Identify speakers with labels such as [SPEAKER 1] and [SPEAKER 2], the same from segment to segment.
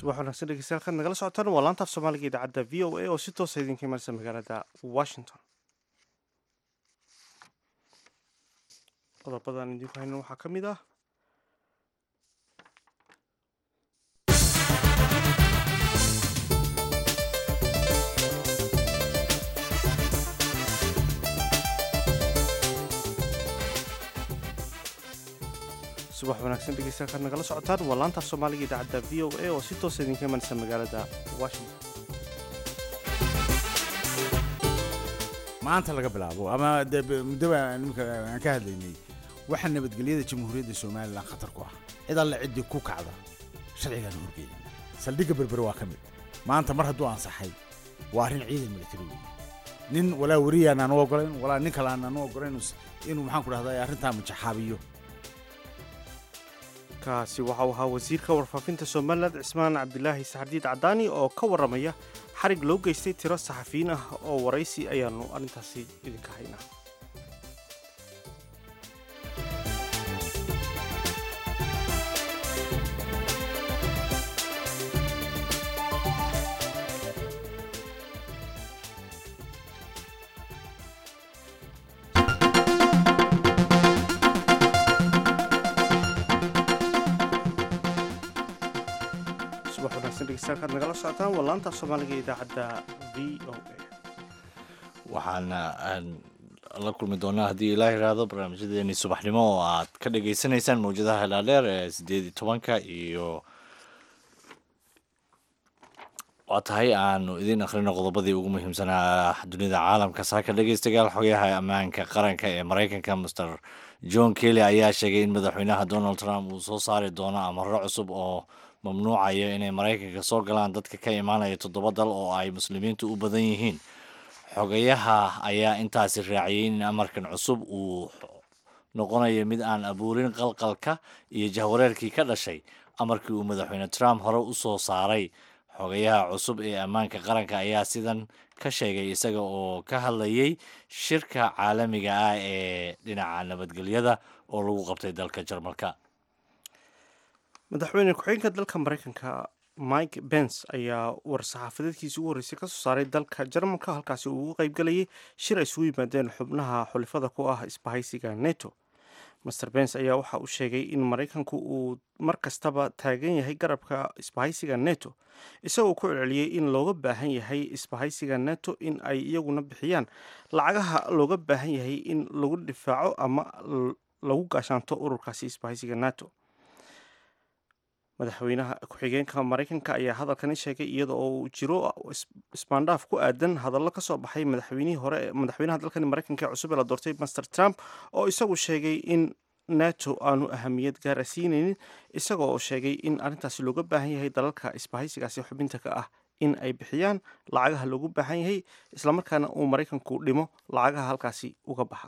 [SPEAKER 1] subax wanaagsan dhegeystayaal kan nagala socotaan waa laanta af soomaaliga idaacadda v o a oo si toosa idinka imanaysa magaalada washington qodobadan idinku haynan waxaa ka mid ah subax wanaagsan dhegeystayaal kan nagala socotaan waa laanta af soomaaliga idaacadda v o a oo si toosa idinka imanaysa magaalada washington
[SPEAKER 2] maanta laga bilaabo ama dee muddoba nimka aan ka hadlaynay waxaa nabadgelyada jamhuuriyadda somalilan khatar ku ah cid alle ciddii ku kacda sharcigaan horgeeda saldhigga berbere waa ka mid maanta mar hadduu ansaxay waa arrin ciidan militari weeye nin walaa weriyaan aan u ogolayn walaa nin kale aan aan u ogolayn inuu maxaan ku dhahday arrintaa majaxaabiyo
[SPEAKER 1] kaasi waxa uu ahaa wasiirka warfaafinta somalilan cismaan cabdilaahi saxardiid cadaani oo ka warramaya xarig loo geystay tiro saxafiyiin ah oo waraysi ayaanu arrintaasi idinka haynaa subax wanaagsan dhegeystayaal kaad nagala socotaan waa laanta af soomaaliga idaacadda v o a
[SPEAKER 3] waxaana aan la kulmi doonaa haddii ilaa yiraahdo barnaamijyadeeni subaxnimo oo aad ka dhagaysanaysaan mawjadaha helaadeer ee sideed iyo tobanka iyo waa tahay aanu idiin akhrino qodobadii ugu muhiimsanaa dunida caalamka saaka dhegeystayaal xogayaha ammaanka qaranka ee maraykanka master john kelly ayaa sheegay in madaxweynaha donald trump uu soo saari doono amaro cusub oo mamnuucayo inay maraykanka soo galaan dadka ka imaanaya toddoba dal oo ay muslimiintu u badan yihiin xogayaha ayaa intaasi raaciyay in amarkan cusub uu noqonayo mid aan abuurin qalqalka iyo jahwareerkii ka dhashay amarkii uu madaxweyne trump hore u soo saaray xogayaha cusub ee ammaanka qaranka ayaa sidan ka sheegay isaga oo ka hadlayay shirka caalamiga ah ee dhinaca nabadgelyada oo lagu qabtay dalka jarmalka
[SPEAKER 1] madaxweyne ku-xigeenka dalka maraykanka mike bens ayaa war-saxaafadeedkiisi ugu horreysay kasoo saaray dalka jarmalka halkaasi uu uga qaybgalayay shir ay isugu yimaadeen xubnaha xulifada ku ah isbahaysiga neto master bens ayaa waxa uu sheegay in maraykanku uu mar kastaba taagan yahay garabka isbahaysiga neto isagoo ku celceliyey in looga baahan yahay isbahaysiga neto in ay iyaguna bixiyaan lacagaha looga baahan yahay in lagu difaaco ama lagu gaashaanto ururkaasi isbahaysiga nato madaxweynaha ku-xigeenka maraykanka ayaa hadalkani sheegay iyada oo uu jiro isbaandhaaf ku aadan hadallo kasoo baxay madaxweynihii hore madaxweynaha dalkani maraykanka ee cusub ee la doortay master trump oo isagu sheegay in nato aanu ahamiyad gaara siinaynin isaga oo sheegay in arrintaasi looga baahan yahay dalalka isbahaysigaasi xubinta ka ah in ay bixiyaan lacagaha loogu baahan yahay islamarkaana uu maraykanku dhimo lacagaha halkaasi uga baxa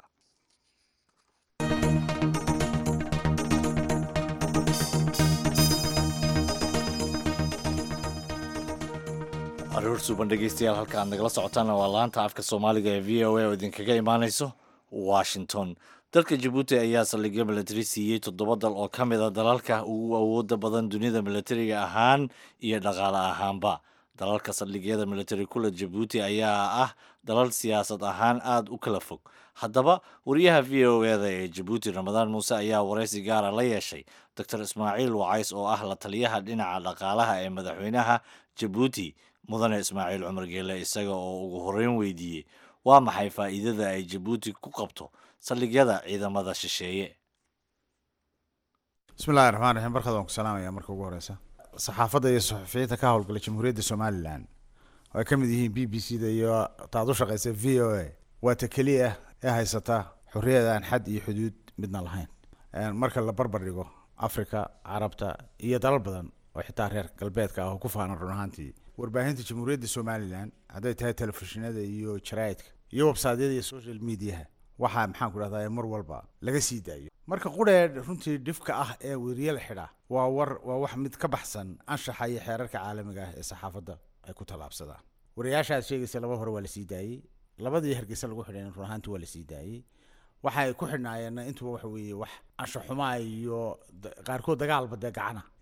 [SPEAKER 3] aroor suuban dhegeystayaal halka aad nagala socotaana waa laanta afka soomaaliga ee v o a oo idinkaga imaaneyso washington dalka jabuuti ayaa saldhigyo milatari siiyey toddoba dal oo ka mid a dalalka ugu awooda badan dunida milatariga ahaan iyo dhaqaale ahaanba dalalka saldhigyada milatari kula jabuuti ayaa ah dalal siyaasad ahaan aada u kala fog haddaba wariyaha v o eda ee jabuuti ramadaan muuse ayaa waraysi gaara la yeeshay doctor ismaaciil wacays oo ah la taliyaha dhinaca dhaqaalaha ee madaxweynaha jabuuti mudane ismaaciil cumar geele isaga oo ugu horreyn weydiiyey waa maxay faa'iidada ay jabuuti ku qabto saldhigyada ciidamada shisheeye
[SPEAKER 2] bismillahi raxmaan raxiim barkad waan ku salaamaya marka ugu horeysa saxaafadda iyo suxufiyiinta ka howlgala jamhuuriyadda somalilan oo ay ka mid yihiin b b c da iyo taad u shaqeysa v o a waa ta keliya ee haysata xorriyada aan xad iyo xuduud midna lahayn marka la barbar dhigo africa carabta iyo dalal badan oo xitaa reer galbeedka ah oo ku faanan run ahaantii warbaahinta jamhuuriyadda somalilan hadday tahay telefishinada iyo jaraa'idka iyo websaadyada iyo social mediaha waxaa maxaan ku dhahdaa mar walba laga sii daayo marka quree runtii dhifka ah ee weriye la xidha waa war waa wax mid ka baxsan anshaxa iyo xeerarka caalamiga ah ee saxaafadda ay ku tallaabsadaan wariyaasha aad sheegaysa laba hore waa la sii daayey labadii hargeysa lagu xidhay run ahaanti waa la sii daayey waxa ay ku xidhnaayeenna intuba waxa weeye wax anshaxumaa iyo qaarkood dagaalba dee gacana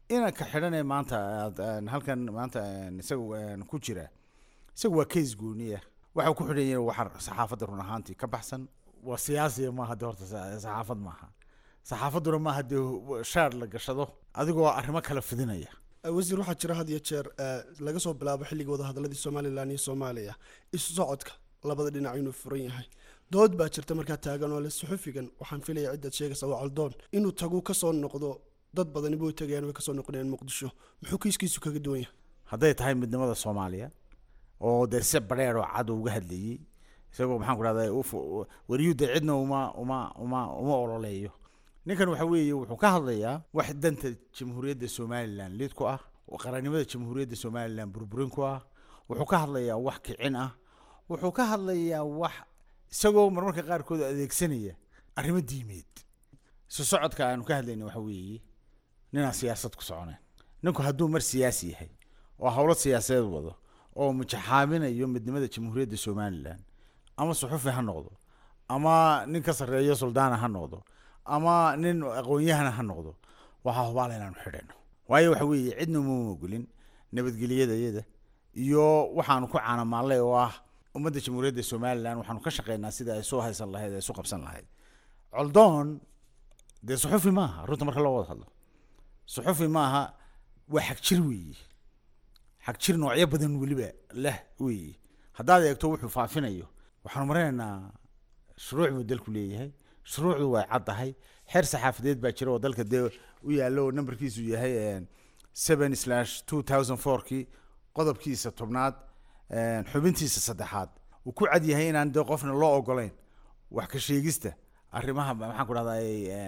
[SPEAKER 2] inanka xidhanee maanta aad aan halkan maanta aan isaga aan ku jira isaga waa case gooniya waxa ku xidhan yahay waxa saxaafadda run ahaantii ka baxsan waa siyaasiya maaha de horta sa- saxaafad maaha saxaafadduna maaha dee shaar la gashado adigoo arrimo kala fidinaya
[SPEAKER 4] wasiir waxaa jira had iyo jeer eh, laga soo bilaabo xilligii wadahadaladii somalilan iyo soomaaliya isu socodka labada dhinac inuu furan yahay dood baa jirta markaa taagan oo le suxufigan waxaan filaya cidaad sheegaysa waa caldoon inuu tagu kasoo noqdo dad badani way tagayaan way kasoo noqonayaan muqdisho muxuu kiiskiisu kaga duwan yahay
[SPEAKER 2] hadday tahay midnimada soomaaliya oo dee si badheer oo cad uga hadlayey isagoo maxaan ku rahda wariyuu dee cidna uma uma uma uma ololeeyo ninkan waxa weeye wuxuu ka hadlayaa wax danta jamhuuriyadda somalilan lid ku ah oo qarannimada jamhuuriyadda somalilan burburin ku ah wuxuu ka hadlayaa wax kicin ah wuxuu ka hadlayaa wax isagoo marmarka qaarkood adeegsanaya arrimo diimeed isu socodka aanu ka hadlayna waxa weeye ninaan siyaasad ku soconayn ninku hadduu mar siyaasi yahay oo howlo siyaasadeed wado oo mujaxaaminayo midnimada jamhuuriyadda somalilan ama suxufi ha noqdo ama nin ka sarreeyo suldaana ha noqdo ama nin aqoon-yahana ha noqdo waxaa hubaala inaanu xidhayno waayo waxa weeye cidna uma ogolin nabadgelyadayada iyo waxaanu ku caanamaallay oo ah ummadda jamhuuriyadda somalilan waxaanu ka shaqeynaa sida ay soo haysan lahayd ay isu qabsan lahayd coldoon dee suxufi maaha runta marka loo wada hadlo suxufi maaha waa xagjir weeye xagjir noocyo badan weliba leh weeye haddaad eegto wuxuu faafinayo waxaanu maraynaynaa shuruuc buu dalku leeyahay shuruucdu way caddahay xeer saxaafadeed baa jira oo dalka dee u yaallo oo nambarkiisu yahay seven slash two thousand fourkii qodobkiisa tobnaad een, xubintiisa saddexaad uu ku cad yahay inaan dee qofna loo ogolayn wax ka sheegista arrimaha maxaan ku dhahdaa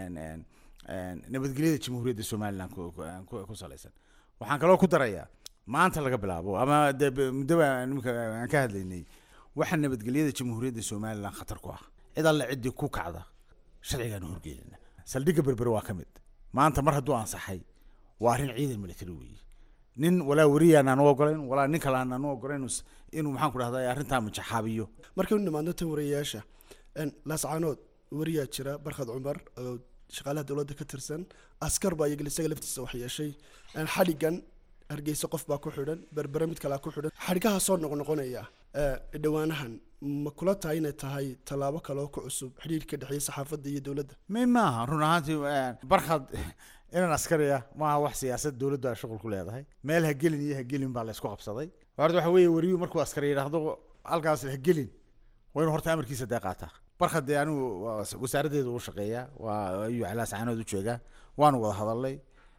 [SPEAKER 2] nabadgelyada jamhuuriyadda somalilan ku- ku- ku- ku salaysan waxaan kaloo ku darayaa maanta laga bilaabo ama dee b- muddo baa nimka aan ka hadlaynay waxa nabadgelyada jamhuuriyadda somalilan khatar ku ah cid alle ciddii ku kacda sharcigaanu horgeynana saldhigga berber waa ka mid maanta mar hadduu ansaxay waa arrin ciidan military weeye nin walaa wariyaan aan u ogolayn walaa nin kale aan aan u ogolayn inuu s- inuu maxaan ku dhahdaa arrintaa mujaxaabiyo
[SPEAKER 4] markaynu nimaadno tan wariyayaasha een, laascaanood wariyaa jira barkhad cumar oo shaqaalaha dowladda ka tirsan askar baa iyagal isaga laftiisa wax yeeshay een, xadhigan hargeysa qof baa ku xidhan berbere mid kalea ku xidhan xadhigaha soo noqnoqonaya ee, dhowaanahan ma kula tahay inay tahay tallaabo kale oo ku cusub xidhiirka dhexeeya saxaafadda iyo dowladda
[SPEAKER 2] may maaha run ahaantii eh, barkhad inaan askari ah maaha wax siyaasad dowladdu ay shuqul ku leedahay meel ha gelin iyo ha gelin baa la isku qabsaday horta waxa weeye wariyuu markuu askari yidhaahdo halkaas ha gelin waa inuu horta amarkiisa dee qaataa barkhad dee anigu waa was- wasaaraddeedu u shaqeeyaa waa ayuu calaas caanood u joogaa waanu wada hadalnay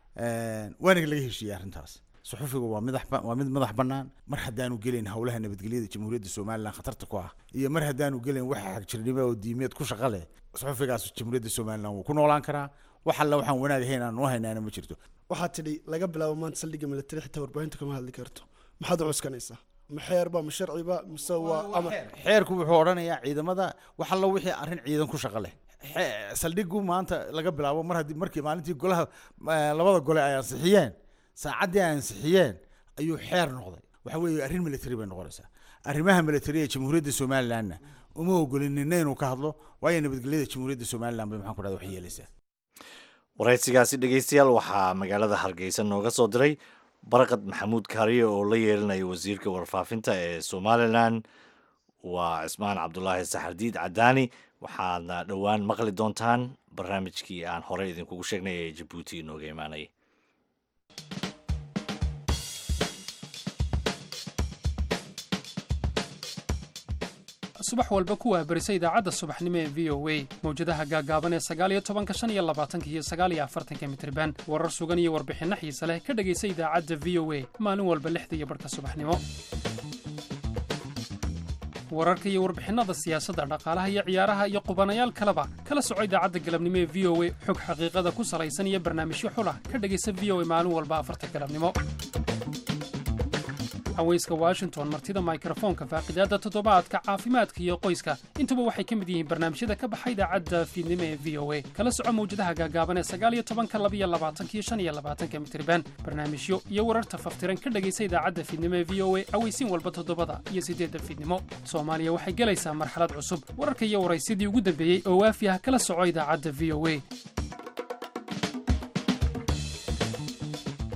[SPEAKER 2] waana laga heshiiyey arrintaas suxufigu waa madax ba- waa mid madax bannaan mar haddaanu gelin howlaha nabadgelyada jamhuuriyadda somalilan khatarta ku ah iyo mar haddaanu gelin waxa xagjirnimo oo diimeed ku shaqa leh suxufigaas jamhuuriyadda somalilan wuu ku noolaan karaa wax alla waxaan wanaag ahayn aan noo haynaana ma jirto
[SPEAKER 4] waxaad tidhi laga bilaabo maanta saldhigga militari xitaa warbaahinta kama hadli karto maxaad u cuskanaysaa ma xeerba ma sharciba mise waa ama
[SPEAKER 2] xeerku wuxuu odhanayaa ciidamada wax alla wixii arrin ciidan ku shaqo leh Xe- saldhigu maanta laga bilaabo mar haddii markii maalintii golaha eh, labada gole ay ansixiyeen saacaddii ay ansixiyeen ayuu xeer noqday waxa weeye arrin military bay noqonaysaa arrimaha military ee jamhuuriyadda somalilanna uma ogolin nina inuu ka hadlo waayo nabadgelyada jamhuuriyadda somalilan bay maxaan ku dhahda wax yeelaysaa
[SPEAKER 3] waraysigaasi dhegeystayaal waxaa magaalada hargeysa nooga soo diray barqad maxamuud kaariye oo la yeelinaya wasiirka warfaafinta ee somalilan waa cismaan cabdulaahi saxardiid cadaani waxaadna dhowaan maqli doontaan barnaamijkii aan horey idinkugu sheegnay ee jabuuti inooga imaanayay
[SPEAKER 5] subax walba ku waahbarisa idaacadda subaxnimo ee v o a mawjadaha gaagaaban ee sagaaliyo tobanka shan iyo labaatanka iyo sagaaliyo afartanka mitriban warar sugan iyo warbixinno xiise leh ka dhegaysa idaacadda v o a maalin walba lixda iyo barhka subaxnimo wararka iyo warbixinnada siyaasadda dhaqaalaha iyo ciyaaraha iyo qubanayaal kaleba kala soco idaacadda galabnimo ee v o a xog xaqiiqada ku salaysan iyo barnaamijyo xulah ka dhegaysa v o a maalin walba afarta galabnimo haweyska washington martida mikrofoonka faaqidaadda toddobaadka caafimaadka iyo qoyska intuba waxay ka mid yihiin barnaamijyada ka baxa idaacadda fiidnimo ee v o a kala soco mawjadaha gaagaaban ee sagaaliyo tobanka labiyo labaatanka iyo shan iyo labaatanka mitriban barnaamijyo iyo wararta faftiran ka dhegaysa idaacadda fiidnimo ee v o a aweysiin walba toddobada iyo siddeedda fiidnimo soomaaliya waxay gelaysaa marxalad cusub wararka iyo waraysidii ugu dambeeyey oo waafi ah kala soco idaacadda v o a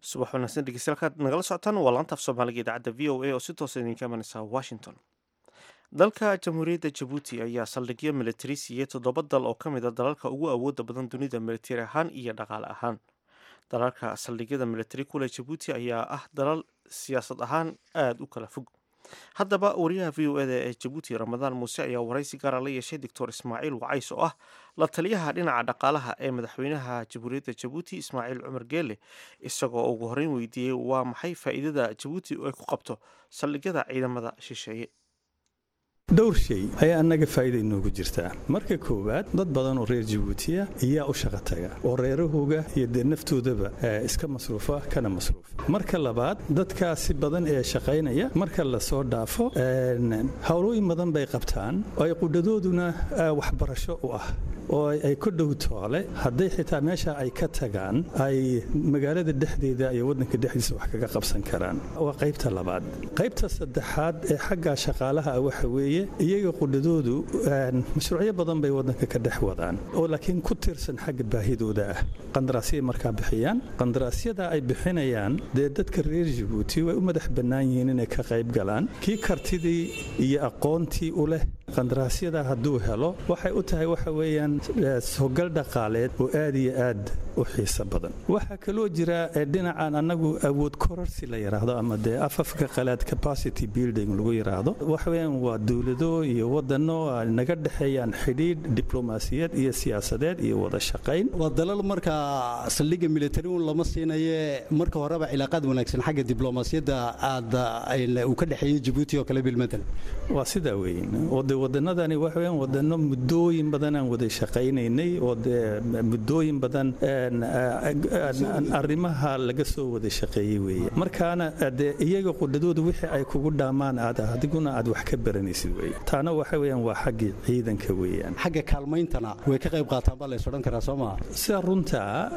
[SPEAKER 1] subax wanaagsan dhegeystayaal nagala socotaan waa laanta af soomaaliga idaacadda v o a oo si toosa idinka imanaysa washington dalka jamhuuriyadda jabuuti ayaa saldhigyo militari siiyey toddoba dal oo ka mid a dalalka ugu awooda badan dunida militari ahaan iyo dhaqaale ahaan dalalka saldhigyada militari kule jabuuti ayaa ah dalal siyaasad ahaan aada u kala fog haddaba wariyaha v o eda ee jabuuti ramadaan muuse ayaa waraysi gaara la yeeshay doctor ismaaciil wacays oo ah la taliyaha dhinaca dhaqaalaha ee madaxweynaha jamhuuriyadda jabuuti ismaaciil cumar geele isagoo ugu horreyn weydiiyey waa maxay faa'iidada jabuuti ay ku qabto saldhigyada ciidamada shisheeye
[SPEAKER 6] dhowr shay ayaa annaga faa'iida inoogu jirtaa marka koowaad dad badan oo reer jabuutiya ayaa u shaqa taga oo reerahooga iyo dee naftoodaba iska masruufa kana masruufa marka labaad dadkaasi badan ee shaqaynaya marka lasoo dhaafo howlooyin badan bay qabtaan oo ay qudhadooduna waxbarasho u ah oo ay ku dhow toole hadday xitaa meesha ay ka tagaan ay magaalada dhexdeeda iyo waddanka dhexdiisa wax kaga qabsan karaan waa qaybta labaad qaybta saddexaad ee xagga shaqaalaha ah waxa weeye iyaga qudhadoodu mashruucyo badan bay waddanka ka dhex wadaan oo laakiin ku tiirsan xagga baahidooda ah qandaraasyay markaa bixiyaan qandaraasyada ay bixinayaan dee dadka reer jabuuti way u madax bannaan yihiin inay ka qayb galaan kii kartidii iyo aqoontii u leh qandaraasyada hadduu helo waxay u tahay waxa weeyaan sogal dhaqaaleed oo aad iyo aad u xiiso badan waxaa kaloo jira dhinacan annagu awood kororsi la yidhaahdo ama dee afafka qalaad capacity building lagu yidhaahdo waxa weeyaan waa dowlado iyo wadano naga dhexeeyaan xidhiidh diblomaasiyad iyo siyaasadeed iyo wada shaqayn
[SPEAKER 7] waa dalal markaa saldhigga militari un lama siinaye marka horeba cilaaqaad wanaagsan xagga diblomaasiyadda aad uu ka dhexeeyey jabuuti oo kale bilmatal
[SPEAKER 6] waa sidaa weyn oo dee wadanadani waxa weeyaan wadano muddooyin badan aan wada shaqaynaynay oo dee muddooyin badan arrimaha laga soo wada shaqeeyey weeye markaana dee iyaga qudhadooda wixii ay kugu dhaamaan aad adiguna aad wax ka baranaysid weye taana waxa weeyaan waa xaggii ciidanka weeyaan
[SPEAKER 7] xagga kaalmayntana way ka qayb qaataan baa lays odhan karaa soo maa
[SPEAKER 6] sida runtaa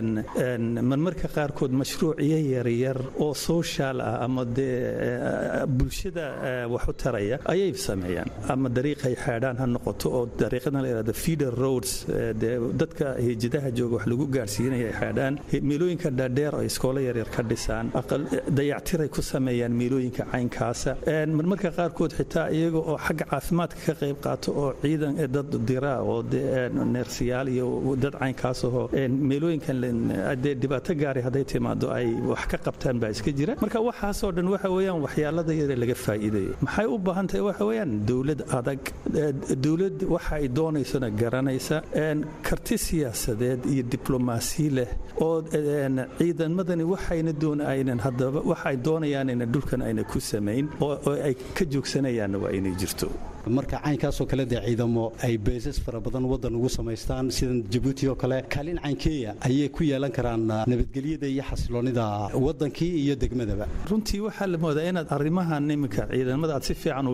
[SPEAKER 6] marmarka qaarkood mashruuciyo yaryar oo social ah ama dee bulshada wax u taraya ayay sameeyaan ama dariiqay xeedhaan ha noqoto oo dariiqadan la yidhahdo feeder roads dee dadka hijadaha jooga wax lagu gaarsiinaya ay xeedhaan meelooyinka dhaadheer oo iskoolo yaryar ka dhisaan dayactiray ku sameeyaan meelooyinka caynkaasa marmarka qaarkood xitaa iyaga oo xagga caafimaadka ka qayb qaato oo ciidan dad dira oo neersiyaal iyo dad caynkaas ahoo meelooyinkan dee dhibaato gaari hadday timaado ay wax ka qabtaan baa iska jira marka waxaasoo dhan waxa weeyaan waxyaalada yare laga faa'iidayo maxay u baahan tahay waxa weeyaan dowlad adag dowlad waxa ay doonaysona garanaysa karti siyaasadeed iyo diblomaasi leh oo ciidamadani waxayna doon aynan haddaba waxa ay doonayaan ina dhulkan ayna ku samayn oo ay ka joogsanayaanna waa inay jirto
[SPEAKER 7] marka caynkaasoo kale dee ciidamo ay beesas fara badan waddan ugu samaystaan sidan jabuuti oo kale kaalin caynkeeya ayay ku yeelan karaan nabadgelyada iyo xasiloonida waddankii iyo degmadaba
[SPEAKER 6] runtii waxaa la moodaa inaad arrimahan iminka ciidamada aad si fiican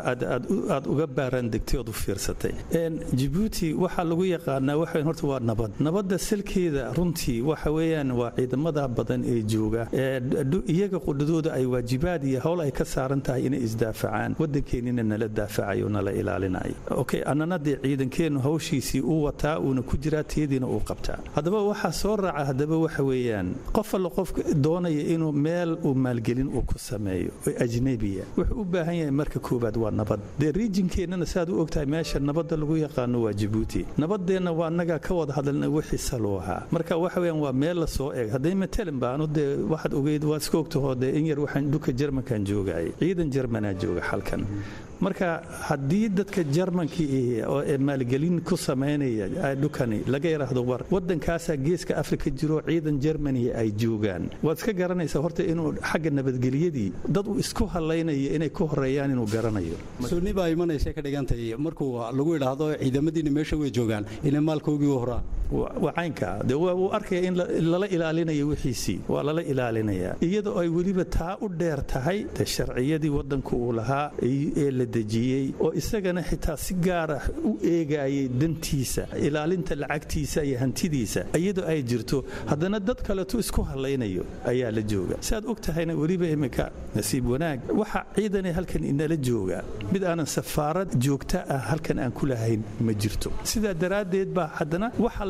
[SPEAKER 6] aad uga baaraan degtay ood u fiirsatay jabuuti waxaa lagu yaqaanaa waxa horta waa nabad nabadda salkeeda runtii waxa weeyaan waa ciidamada badan ee jooga iyaga qudhadooda ay waajibaad iyo howl ay ka saaran tahay inay isdaafacaan waddankeenina nala daafacayo nala ilaalinayo okay annana dee ciidankeennu hawshiisii uu wataa uuna ku jiraa tiyadiina uu qabtaa haddaba waxaa soo raaca haddaba waxa weeyaan qof alla qof doonaya inuu meel uu maalgelin uu ku sameeyo oo ajnebiya wuxuu u baahan yahay marka koowaad waa nabad dee riijinkeennana saad u ogtahay meesha nabadda lagu yaqaano waa jabuuti nabadeenna waa annaga ka wada hadalna wixii saluu ahaa marka waxa weeyaan waa meel la soo eeg hadday matalan baanu dee waxaad ogeyd waad iska ogtahoo dee in yar waxaan dhulka jarmankan joogayay ciidan jarmanaa jooga halkan marka haddii dadka jarmankii oo maalgelin ku samaynaya dhukani laga yidhaahdo war waddankaasaa geeska afrika jiro ciidan jermani ay joogaan waad iska garanaysaa horta inuu xagga nabadgelyadii dad uu isku hadlaynayo inay ku horeeyaan inuu garanayo
[SPEAKER 7] sunni baa imanaysa ka dhigantay markuu lagu idhaahdo ciidamadiina meesha way joogaan inay maalkoogii u horaan
[SPEAKER 6] waa caynka dee wuu arkaya in lala ilaalinayo wixiisii waa lala ilaalinayaa iyadoo ay weliba taa u dheer tahay dee sharciyadii waddanku uu lahaa ee la dejiyey oo isagana xitaa si gaara u eegayay dantiisa ilaalinta lacagtiisa iyo hantidiisa iyadoo ay jirto haddana dad kaletu isku hadlaynayo ayaa la jooga siaad og tahayna weliba iminka nasiib wanaag waxa ciidane halkan inala jooga mid aanan safaarad joogta ah halkan aan ku lahayn ma jirto sidaa daraaddeed baa haddana waxa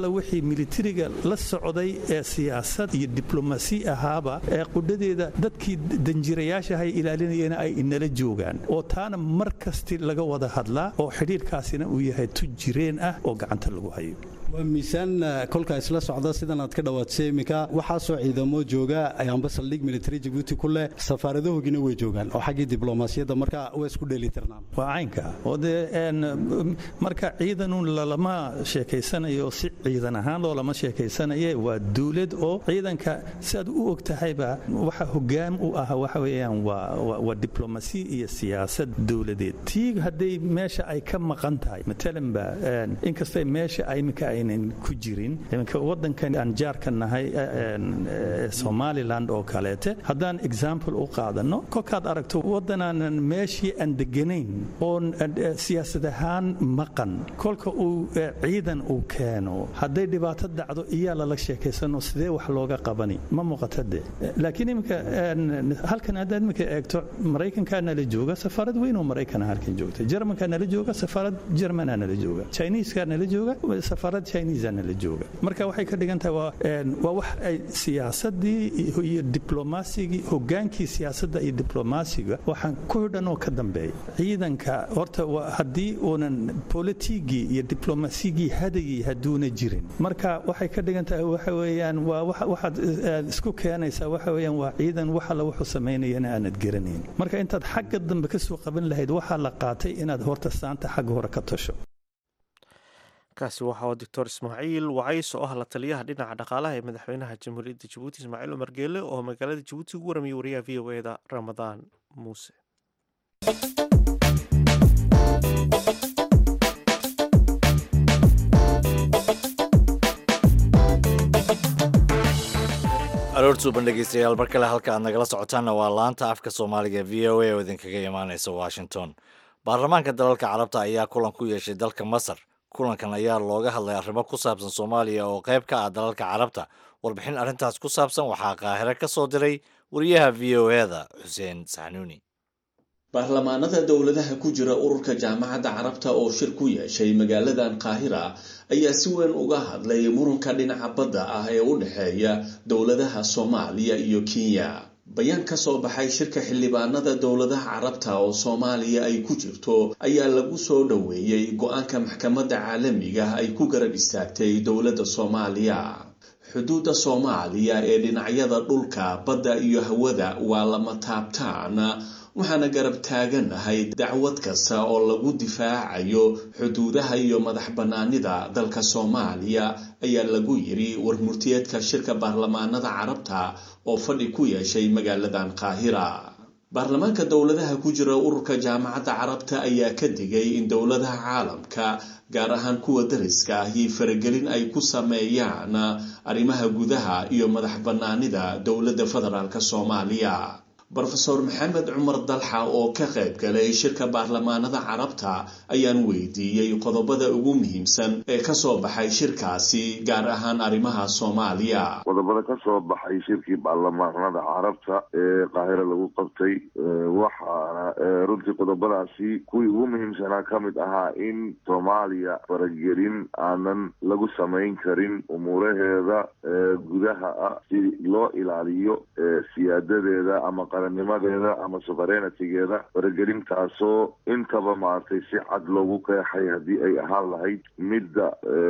[SPEAKER 6] alla wixii militariga la socday ee siyaasad iyo diblomasi ahaaba ee qudhadeeda dadkii danjirayaashahay ilaalinayana ay inala joogaan oo taana mar kasti laga wada hadlaa oo xidhiirkaasina uu yahay tu jireen ah oo gacanta lagu hayo
[SPEAKER 7] waa miisaan kolkaa isla socda sidan aad ka dhawaadsay iminka waxaasoo ciidamo jooga amba saldhig military jabuuti ku leh safaaradahoogina way joogaan oo xaggii diblomaasiyadda marka waa isku dheelitirnaan
[SPEAKER 6] waa caynka oo dee marka ciidanun lalama sheekaysanayo si ciidan ahaan loolama sheekaysanaye waa dawlad oo ciidanka siaad u og tahayba waxa hogaam u ah waxa weeyaan waa diblomasi iyo siyaasad dowladeed tii hadday meesha ay ka maqan tahay matalanba inkastay meesha iminka aynan ku jirin iminka wadankan aan jaarka nahay somaliland oo kaleete haddaan example u qaadano kolkaad aragto waddanaanan meeshii aan deganayn oon siyaasad ahaan maqan kolka uu ciidan uu keeno hadday dhibaato dhacdo iyaa lala sheekaysano sidee wax looga qabani ma muuqata de laakiin iminka halkan haddaad iminka eegto maraykankaa nala jooga safaarad weyn oo maraykana halkan joogta jermankaa nala jooga safaarad jermanaa nala jooga chiniskaa nala jooga safaarad chinisa nala jooga marka waxay ka dhigan tahay waa wax ay siyaasadii iyo diblomasigii hogaankii siyaasadda iyo diblomaasiga waxaan ku xidhan oo ka dambeeya ciidanka horta haddii uunan politigii iyo diblomasigii hadagii hadduuna jirin marka waxay ka dhigan tahay waxa weeyaan waa waxaad isku keenaysaa waxa weeyaan waa ciidan wax alla wuxuu samaynayana aanad garanayn marka intaad xagga dambe ka soo qaban lahayd waxaa la qaatay inaad horta saanta xagga hore ka tasho
[SPEAKER 1] kaasi waxa uu doctor ismaaciil wacays oo ah la taliyaha dhinaca dhaqaalaha ee madaxweynaha jamhuuriyadda jabuuti ismaaciil cumar geele oo magaalada jabuuti ugu waramiye wariyaha v o eda ramadaan muuse
[SPEAKER 3] aroortuuban dhegeystayaal mar kale halka aad nagala socotaanna waa laanta afka soomaaliga v o a oo idinkaga imaaneysa washington baarlamaanka dalalka carabta ayaa kulan ku yeeshay dalka masar kulankan ayaa looga hadlay arrimo ku saabsan soomaaliya oo qayb ka ah dalalka carabta warbixin arrintaas ku saabsan waxaa qaahire ka soo diray wariyaha v o eda xuseen saxnuuni
[SPEAKER 8] baarlamaanada dowladaha ku jira ururka jaamacadda carabta oo shir ku yeeshay magaaladan qaahira ayaa si weyn uga hadlay muranka dhinaca badda ah ee u dhexeeya dowladaha soomaaliya iyo kenya bayaan ka soo baxay shirka xildhibaanada dowladaha carabta oo soomaaliya ay ku jirto ayaa lagu soo dhoweeyey go-aanka maxkamadda caalamiga ay ku garab istaagtay dowladda soomaaliya xuduudda soomaaliya ee dhinacyada dhulka badda iyo hawada waa lama taabtaan waxaana garab taaganahay dacwad kasta oo lagu difaacayo xuduudaha iyo madax bannaanida dalka soomaaliya ayaa lagu yiri warmurtiyeedka shirka baarlamaanada carabta oo fadhi ku yeeshay magaaladan qaahira baarlamaanka dowladaha ku jira ururka jaamacadda carabta ayaa ka digay in dowladaha caalamka gaar ahaan kuwa dariska ahi faragelin ay ku sameeyaan arrimaha gudaha iyo madax bannaanida dowladda federaalk soomaaliya brofeor maxamed cumar dalxa oo ka qayb galay shirka baarlamaanada carabta ayaan weydiiyey qodobada ugu muhiimsan ee kasoo baxay shirkaasi gaar ahaan arrimaha soomaaliya
[SPEAKER 9] qodobada ka soo baxay shirkii baarlamaanada carabta ee qaahiro lagu qabtay waxaana runtii qodobadaasi kuwii ugu muhiimsanaa ka mid ahaa in soomaaliya faragelin aanan lagu samayn karin umuuraheeda gudaha ah si loo ilaaliyo siyaadadeeda ama nimadeeda ama suverenitigeeda faragelintaasoo intaba maaragtay si cad loogu qeexay haddii ay ahaan lahayd midda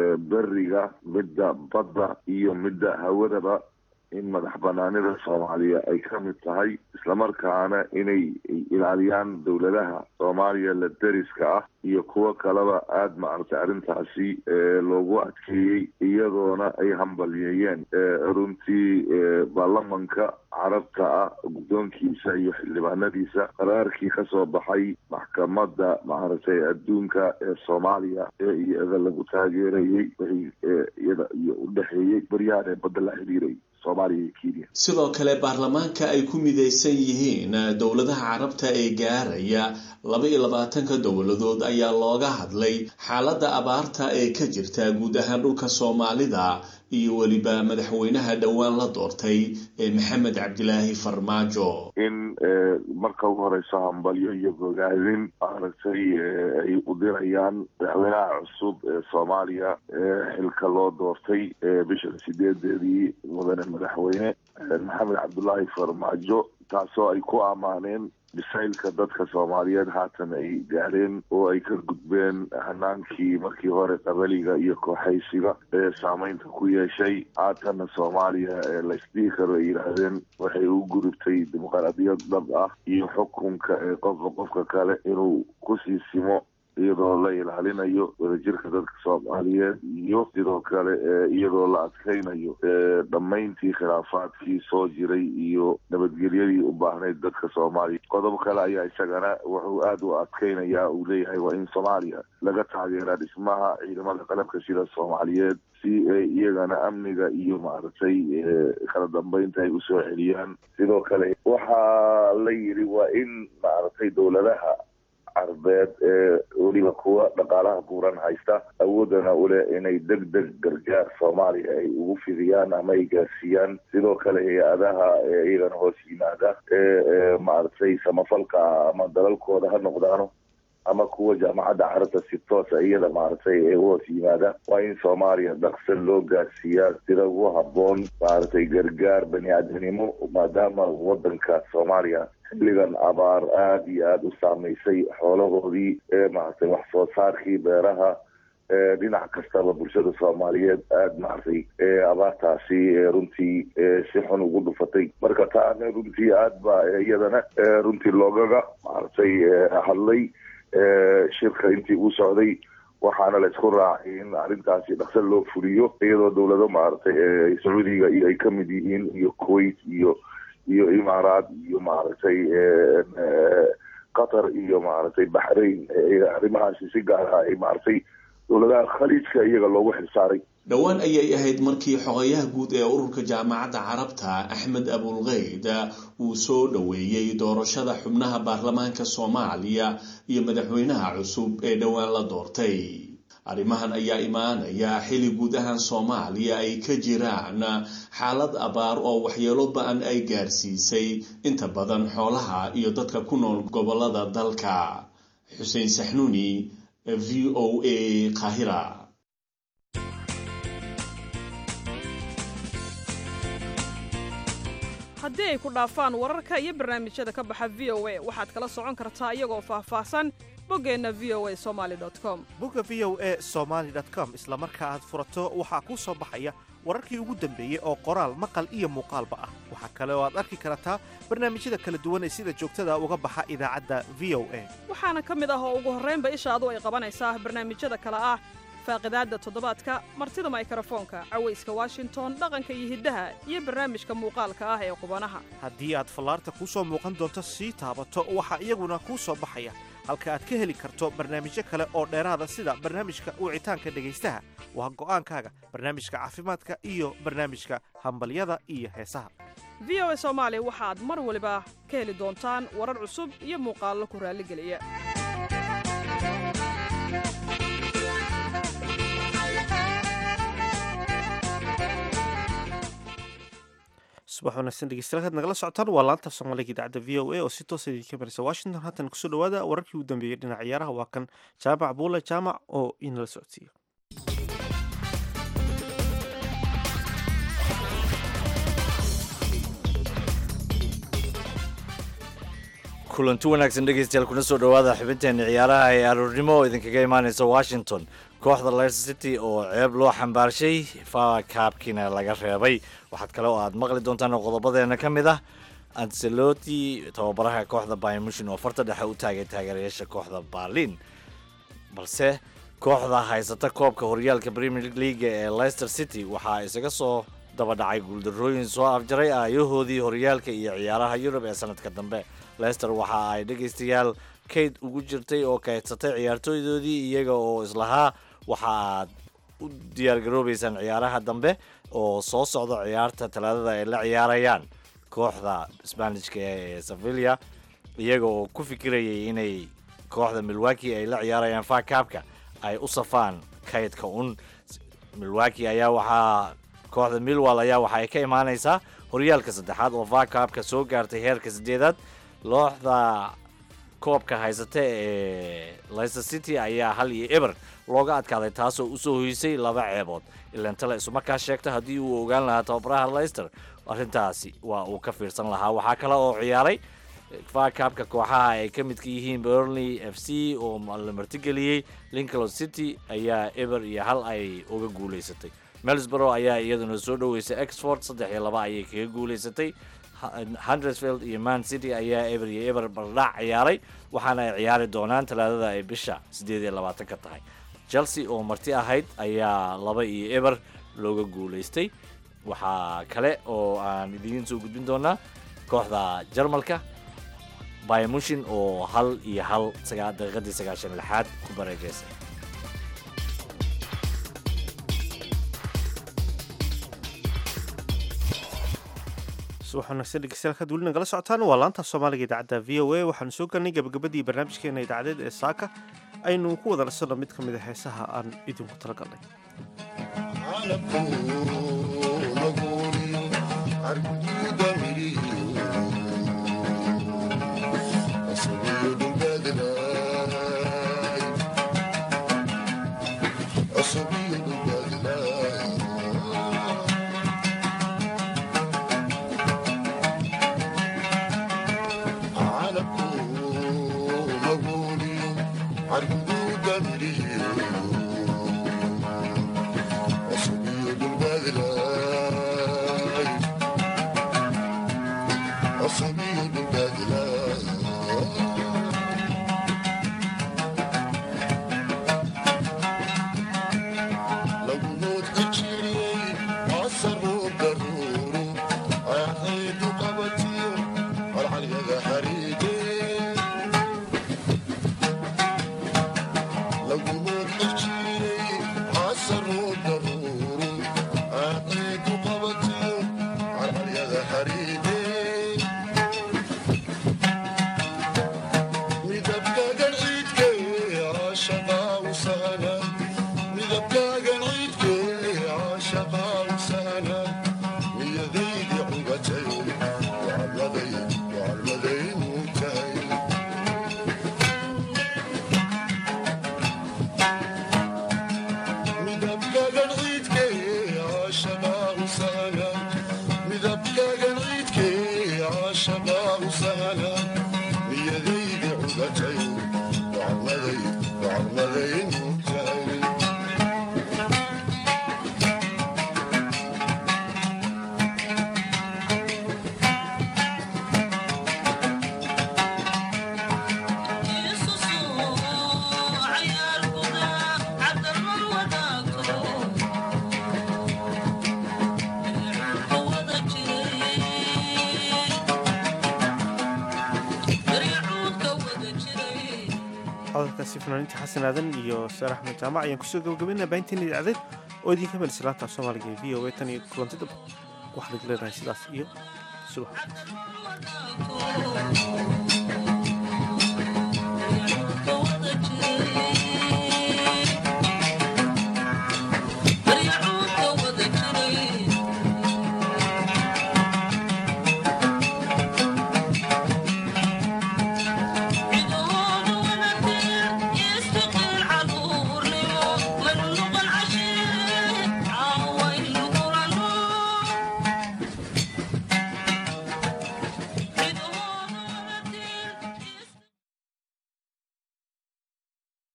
[SPEAKER 9] beriga midda badda iyo midda hawadaba in madax banaanida soomaaliya ay ka mid tahay islamarkaana inay ilaaliyaan dowladaha soomaaliya la deriska ah iyo kuwo kaleba aada maaragtay arrintaasi loogu adkeeyey iyadoona ay hambalyeeyeen runtii baarlamanka carabta ah guddoonkiisa iyo xildhibaanadiisa qaraarkii ka soo baxay maxkamadda maaragtay adduunka ee soomaaliya ee iyada lagu taageerayey wixii iyada iyo u dhexeeyey baryahan ee badda la xiriiray
[SPEAKER 8] sidoo kale baarlamaanka ay ku midaysan yihiin dowladaha carabta ee gaaraya laba iyo labaatanka dowladood ayaa looga hadlay xaaladda abaarta ee ka jirta guud ahaan dhulka soomaalida iyo weliba madaxweynaha dhowaan la doortay ee maxamed cabdilaahi farmaajo
[SPEAKER 9] in marka ugu horeyso hambalyo iyo bogaadin maaragtay ay u dirayaan madaxweynaha cusub ee soomaaliya xilka loo doortay bisha sideedeedii mudane madaxweyne maxamed cabdulaahi farmaajo taasoo ay ku ammaaneen bisaylka dadka soomaaliyeed haatan ay gaadheen oo ay ka gudbeen hanaankii markii hore qabaliga iyo kooxaysiga ee saameynta ku yeeshay haatanna soomaaliya ee laysdhihi karo ay yidhaahdeen waxay u gurubtay dimuqraadiyad dhab ah iyo xukunka ee qofka qofka kale inuu kusii simo iyadoo la ilaalinayo wadajirka dadka soomaaliyeed iyo sidoo kale iyadoo la adkaynayo dhammayntii khilaafaadkii soo jiray iyo nabadgelyadii u baahnayd dadka soomaaliya qodob kale ayaa isagana wuxuu aada u adkaynayaa uu leeyahay waa in soomaaliya laga taageeraa dhismaha ciidamada qalabka sida soomaaliyeed si ay iyagana amniga iyo maaragtay kala dambeynta ay usoo celiyaan sidoo kale waxaa la yidhi waa in maaragtay dowladaha carbeed ee weliba kuwa dhaqaalaha buuran haysta awoodana ule inay deg deg gargaar soomaaliya ay ugu fidiyaan ama ay gaarsiiyaan sidoo kale hay-adaha iyagana hoos yimaada ee maaragtay samafalka ama dalalkooda ha noqdaano ama kuwa jaamacadda carabta si toosa iyada maaragtay ee u hoos yimaada waa in soomaaliya dhaqsa loo gaarsiiyaa sida ugu habboon maaragtay gargaar bani aadamnimo maadaama wadanka soomaaliya xilligan abaar aada iyo aada u saameysay xoolahoodii ee maaragtay wax soo saarkii beeraha dhinac kastaba bulshada soomaaliyeed aada maaragtay abaartaasi runtii si xun ugu dhufatay marka taana runtii aada ba iyadana runtii loogaga maaragtay hadlay shirka intii uu socday waxaana la isku raacay in arrintaasi dhaqso loo fuliyo iyadoo dowlado maaragtay sacuudiga iyo ay kamid yihiin iyo kuwait iyo iyo imaaraad iyo maaragtay qatar iyo maaragtay baxrain arrimahaasi si gaara ay maaragtay dowladaha khaliijka iyaga loogu xilsaaray
[SPEAKER 8] dhowaan ayay ahayd markii xogayaha guud ee ururka jaamacadda carabta axmed abulkeyd uu soo dhoweeyey doorashada xubnaha baarlamaanka soomaaliya iyo madaxweynaha cusub ee dhowaan la doortay arrimahan ayaa imaanaya xili guud ahaan soomaaliya ay ka jiraan xaalad abaar oo waxyeelo ba-an ay gaarsiisay inta badan xoolaha iyo dadka ku nool gobolada dalka xuseen saxnuuni v o a qaahira
[SPEAKER 10] haddii ay ku dhaafaan wararka iyo barnaamijyada ka baxa v o a waxaad kala socon kartaa iyagoo faahfaahsan boggeenna v o a somaali com
[SPEAKER 1] bogga v o a somaali com isla marka aad furato waxaa kuu soo baxaya wararkii ugu dambeeyey oo qoraal maqal iyo muuqaalba ah waxaa kale oo aad arki kartaa barnaamijyada kala duwan ee sida joogtada uga baxa idaacadda v o a
[SPEAKER 10] waxaana ka mid ah oo ugu horraynba ishaadu ay qabanaysaa barnaamijyada kale ah faaqidaadda toddobaadka martida maykrofoonka cawayska washington dhaqanka iyo hiddaha iyo barnaamijka muuqaalka ah ee qubanaha
[SPEAKER 1] haddii aad fallaarta kuu soo muuqan doonto sii taabato waxaa iyaguna kuu soo baxaya halka aad ka heli karto barnaamijyo kale oo dheeraada sida barnaamijka wicitaanka dhegaystaha waa go'aankaaga barnaamijka caafimaadka iyo barnaamijka hambalyada iyo heesaha
[SPEAKER 10] v o a soomaali waxaad mar waliba ka heli doontaan warar cusub iyo muuqaallo ku raalligeliya
[SPEAKER 1] subax wanaagsan dhegeystayaal kaad nagala socotaan waa laanta soomaaliga idaacadda v o a oo si toosa idinka maraysa washington haatan kusoo dhawaada wararkii ugu dambeeyey dhinaca ciyaaraha waa kan jaamac buule jaamac oo inala socodsiiya
[SPEAKER 3] kulanti wanaagsan dhegeystayaal kuna soo dhowaada xubinteena ciyaaraha ee aroornimo oo idinkaga imaaneysa washington kooxda leicester city oo ceeb loo xambaarshay fa kaabkiina laga reebay waxaad kale oo aad maqli doontaan qodobadeena ka mid ah anceloti tababaraha kooxda bymushin oo farta dhexe u taagay taageerayaasha kooxda berlin balse kooxda haysata koobka horyaalka premier leaga ee leicester city waxaa isaga soo daba dhacay guuldarrooyin soo afjaray aayahoodii horyaalka iyo ciyaaraha yurub ee sanadka dambe leicester waxa ay dhegaystayaal kayd ugu jirtay oo kaydsatay ciyaartooydoodii iyaga oo islahaa waxa aad u diyaargaroobaysaan ciyaaraha dambe oo soo socda ciyaarta talaadada ay la ciyaarayaan kooxda sbanishka ee sevilla iyaga oo ku fikirayay inay kooxda milwaki ay la ciyaarayaan fakaabka ay u safaan kaydka un milwaki ayaa waxaa kooxda millwall ayaa waxa ay ka imaanaysaa horyaalka saddexaad oo vakaabka soo gaartay heerka siddeedaad looxda koobka haysata ee leicester city ayaa hal iyo eber looga adkaaday taasoo usoo hoysay laba ceebood ilantale isumarkaa sheegta haddii uu ogaan lahaa tababaraha leicester arrintaasi waa uu ka fiirsan lahaa waxaa kale oo ciyaaray vakaabka kooxaha ay ka midka yihiin burnley f c oo la martigeliyey lincoln city ayaa eber iyo hal ay uga guulaysatay melsborough ayaa iyaduna soo dhoweysay exford saddex iyo laba ayay kaga guulaysatay hundersfield iyo man city ayaa eber iyo eber bardhac ciyaaray waxaana ay ciyaari doonaan talaadada ay bisha siddeed iyo labaatan ka tahay chelsea oo marti ahayd ayaa laba iyo eber looga guulaystay waxaa kale oo aan idiin soo gudbin doonaa kooxda jarmalka baymushin oo hal iyo hal daqiiqadii sagaashan lixaad ku bareegeysay
[SPEAKER 1] subax wanaagsan dhegeystayaal kaad weli nagala socotaan waa laanta soomaaliga idaacadda v o a waxaanu soo galnay gabagabadii barnaamijkeena idaacadeed ee saaka aynu ku wada nasanno mid ka mid a heesaha aan idinku tala galnay hadalkaasi fanaaniinta xasan aadan iyo saar axmed jaamac ayaan kusoo gabagabaynaa baahinteena idaacadeed oo idinka melisa laanta soomaaliga ee v o a tan iyo kulanti daba waxaan idin leenahay sidaas iyo subax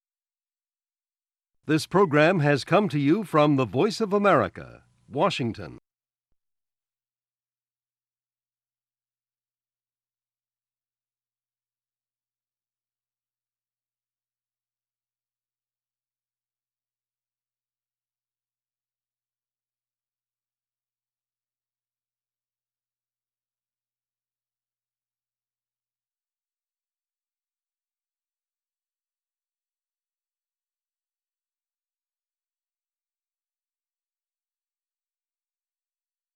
[SPEAKER 11] This program has come to you from the Voice of America, Washington.